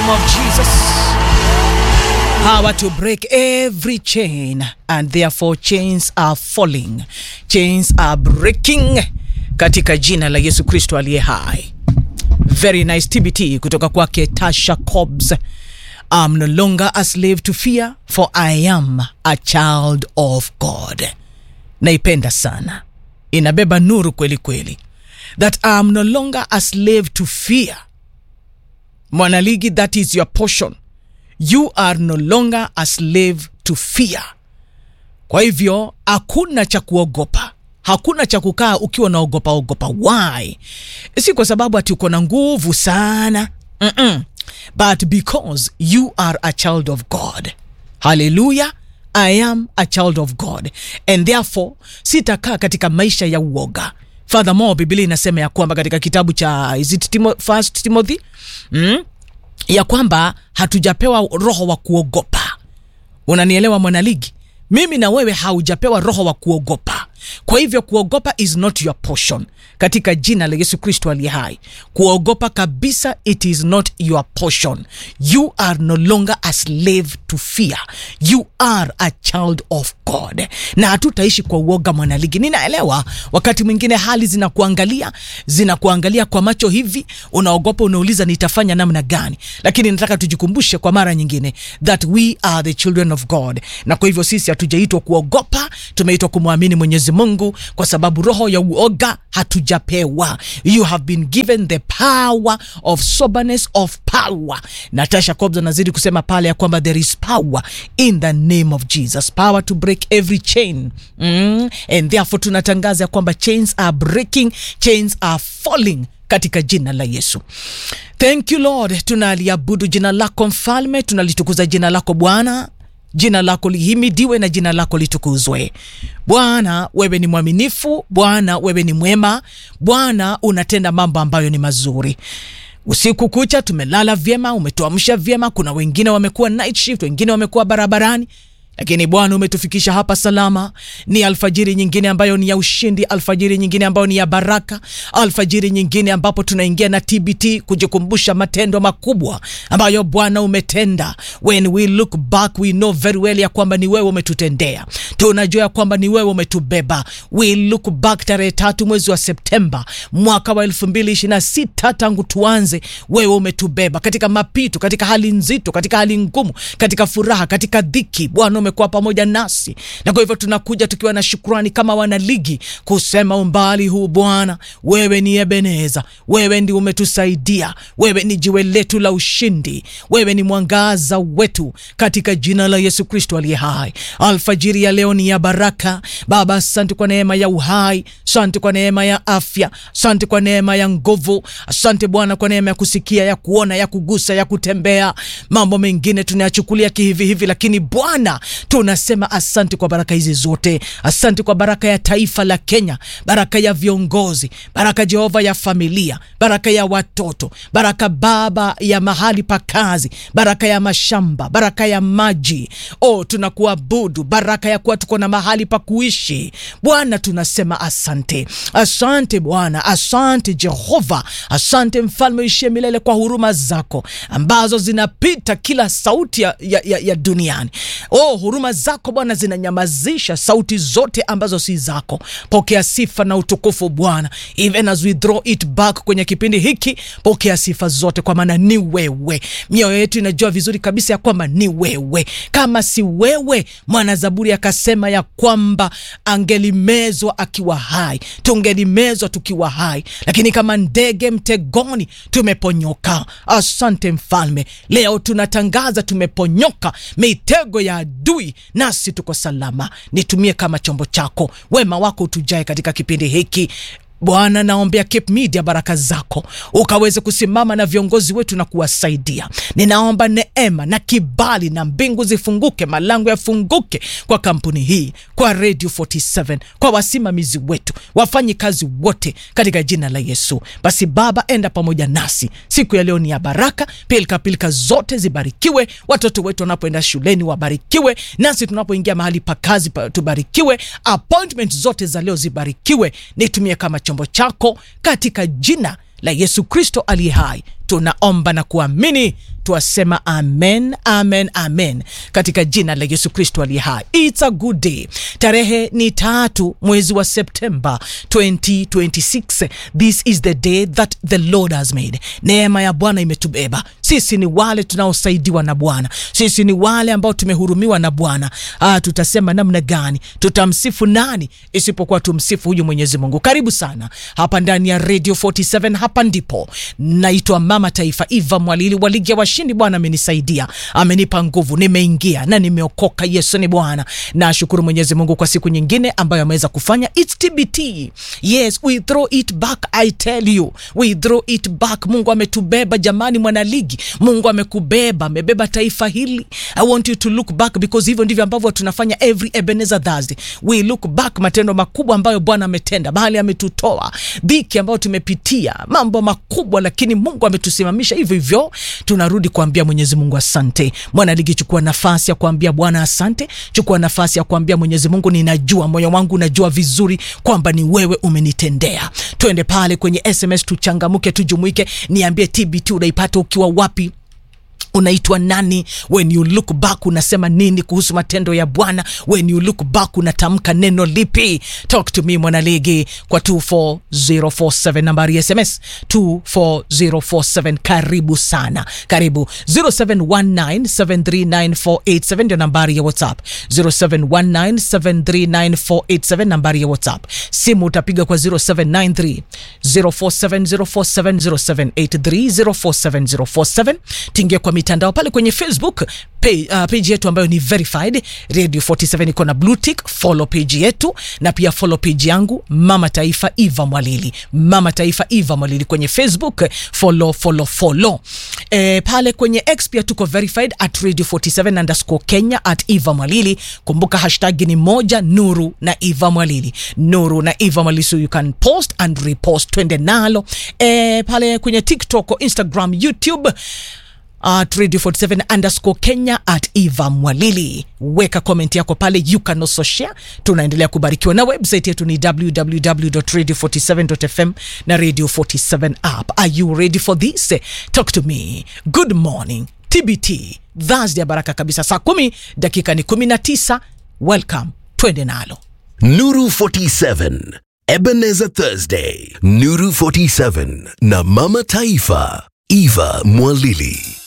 name of Jesus. Power to break every chain and therefore chains are falling. Chains are breaking katika jina la Yesu Kristo aliye hai. Very nice TBT kutoka kwake Tasha Cobbs. I'm no longer a slave to fear for I am a child of God. Naipenda sana. Inabeba nuru kweli kweli. That I'm no longer a slave to fear. Mwanaligi, that is your portion. You are no longer a slave to fear. Kwa hivyo hakuna cha kuogopa, hakuna cha kukaa ukiwa unaogopa ogopa. Why? Si kwa sababu ati uko na nguvu sana Mm-mm. but because you are a child of God. Hallelujah. I am a child of God and therefore sitakaa katika maisha ya uoga. Furthermore, Biblia inasema ya kwamba katika kitabu cha is it Timo, First Timothy mm? ya kwamba hatujapewa roho wa kuogopa. Unanielewa mwanaligi? Mimi na wewe haujapewa roho wa kuogopa. Kwa hivyo kuogopa is not your portion katika jina la Yesu Kristo aliye hai. Kuogopa kabisa, it is not your portion. You are no longer a slave to fear. You are a child of God, na hatutaishi kwa uoga mwanaligi. Ninaelewa wakati mwingine hali zinakuangalia zinakuangalia kwa macho hivi, unaogopa, unauliza nitafanya namna gani, lakini nataka tujikumbushe kwa mara nyingine that we are the children of God, na kwa hivyo sisi hatujaitwa kuogopa, tumeitwa kumwamini Mwenyezi Mungu kwa sababu roho ya uoga hatujapewa. You have been given the power of soberness of power. Natasha Cobbs anazidi kusema pale ya kwamba there is power in the name of Jesus, power to break every chain mm. And therefore tunatangaza ya kwamba chains are breaking, chains are falling katika jina la Yesu. Thank you Lord, tunaliabudu jina lako mfalme, tunalitukuza jina lako Bwana jina lako lihimidiwe na jina lako litukuzwe. Bwana, wewe ni mwaminifu. Bwana, wewe ni mwema. Bwana, unatenda mambo ambayo ni mazuri. Usiku kucha tumelala vyema, umetuamsha vyema. Kuna wengine wamekuwa night shift, wengine wamekuwa barabarani lakini Bwana umetufikisha hapa salama. Ni alfajiri nyingine ambayo ni ya ushindi, alfajiri nyingine ambayo ni ya baraka, alfajiri nyingine ambapo tunaingia na TBT kujikumbusha matendo makubwa ambayo Bwana umetenda. When we look back we know very well ya kwamba ni wewe umetutendea, tunajua ya kwamba ni wewe umetubeba. We look back tarehe tatu mwezi wa Septemba mwaka wa elfu mbili ishirini na sita tangu tuanze, wewe umetubeba katika mapito, katika hali nzito, katika hali ngumu, katika furaha, katika dhiki. Bwana umekuwa pamoja nasi, na kwa hivyo tunakuja tukiwa na shukrani kama wanaligi kusema umbali huu Bwana, wewe ni Ebeneza, wewe ndi umetusaidia, wewe ni jiwe letu la ushindi, wewe ni mwangaza wetu, katika jina la Yesu Kristo aliye hai. Alfajiri ya leo ni ya baraka Baba, asante kwa neema ya uhai, asante kwa neema ya afya, asante kwa neema ya nguvu, asante Bwana kwa neema ya kusikia, ya kuona, ya kugusa, ya kutembea. Mambo mengine tunayachukulia kihivi hivi, lakini Bwana tunasema asante kwa baraka hizi zote. Asante kwa baraka ya taifa la Kenya, baraka ya viongozi, baraka Jehova ya familia, baraka ya watoto, baraka Baba ya mahali pa kazi, baraka ya mashamba, baraka ya maji. O, tunakuabudu, baraka ya kuwa tuko na mahali pa kuishi. Bwana tunasema asante, asante Bwana, asante Jehova, asante mfalme uishie milele kwa huruma zako ambazo zinapita kila sauti ya, ya, ya, ya duniani. Oh, huruma zako Bwana zinanyamazisha sauti zote ambazo si zako. Pokea sifa na utukufu Bwana, even as we draw it back kwenye kipindi hiki, pokea sifa zote, kwa maana ni wewe. Mioyo yetu inajua vizuri kabisa ya kwamba ni wewe. Kama si wewe, mwana Zaburi akasema ya kwamba angelimezwa akiwa hai, tungelimezwa tukiwa hai, lakini kama ndege mtegoni tumeponyoka. Asante Mfalme, leo tunatangaza tumeponyoka mitego ya adui, nasi tuko salama. Nitumie kama chombo chako, wema wako utujae katika kipindi hiki Bwana, naombea Cape Media baraka zako ukaweze kusimama na viongozi wetu na kuwasaidia. Ninaomba neema na kibali na mbingu zifunguke, malango yafunguke kwa kampuni hii, kwa Radio 47, kwa wasimamizi wetu, wafanyi kazi wote, katika jina la Yesu. Basi Baba, enda pamoja nasi siku ya leo, ni ya baraka. Pilika pilika zote zibarikiwe, watoto wetu wanapoenda shuleni wabarikiwe, nasi tunapoingia mahali pa kazi pa- tubarikiwe, appointment zote za leo zibarikiwe. Nitumie kama chombo chako katika jina la Yesu Kristo aliye hai, tunaomba na kuamini twasema amen amen amen katika jina la yesu kristo aliye hai its a good day tarehe ni tatu mwezi wa septemba 2026 this is the day that the lord has made neema ya bwana imetubeba sisi ni wale tunaosaidiwa na bwana sisi ni wale ambao tumehurumiwa na bwana ah, tutasema namna gani tutamsifu nani isipokuwa tumsifu huyu mwenyezi mungu karibu sana hapa ndani ya radio 47 hapa ndipo naitwa mama taifa iva mwalili wa ligi ya washindi bwana amenisaidia amenipa nguvu nimeingia na nimeokoka yesu ni bwana nashukuru mwenyezi mungu kwa siku nyingine ambayo ameweza kufanya its tbt yes we throw it back i tell you we throw it back mungu ametubeba jamani mwanaligi mungu amekubeba amebeba taifa hili i want you to look back because hivyo ndivyo ambavyo tunafanya every ebenezer thursday we look back matendo makubwa ambayo bwana ametenda mahali ametutoa dhiki ambayo tumepitia mambo makubwa lakini mungu ametusimamisha hivyo hivyo tunarudi kuambia mwenyezi mungu asante mwanaligi chukua nafasi ya kuambia bwana asante chukua nafasi ya kuambia mwenyezi mungu ninajua moyo wangu unajua vizuri kwamba ni wewe umenitendea twende pale kwenye sms tuchangamuke tujumuike niambie tbt unaipata ukiwa wapi unaitwa nani when you look back unasema nini kuhusu matendo ya bwana when you look back unatamka neno lipi talk to me mwanaligi kwa 24047 nambari ya sms 24047 karibu sana karibu 0719739487 ndio nambari ya whatsapp 0719739487 nambari ya whatsapp simu utapiga kwa 0793 047047 0783047047 tingia kwa mitandao pale kwenye facebook page, uh, page yetu ambayo ni verified radio 47 iko na blue tick follow page yetu na pia follow page yangu mama taifa eva mwalili mama taifa eva mwalili kwenye facebook follow follow follow e, pale kwenye x pia tuko verified at radio 47 underscore kenya at eva mwalili kumbuka hashtag ni moja nuru na eva mwalili nuru na eva mwalili so you can post and repost twende nalo e, pale kwenye tiktok instagram youtube at radio 47 underscore kenya at eva mwalili weka comment yako pale you can also share tunaendelea kubarikiwa na website yetu ni www.radio47.fm na radio 47 app are you ready for this talk to me good morning tbt thursday ya baraka kabisa saa kumi dakika ni 19 welcome twende nalo Nuru 47 Ebenezer Thursday Nuru 47 na Mama Taifa Eva Mwalili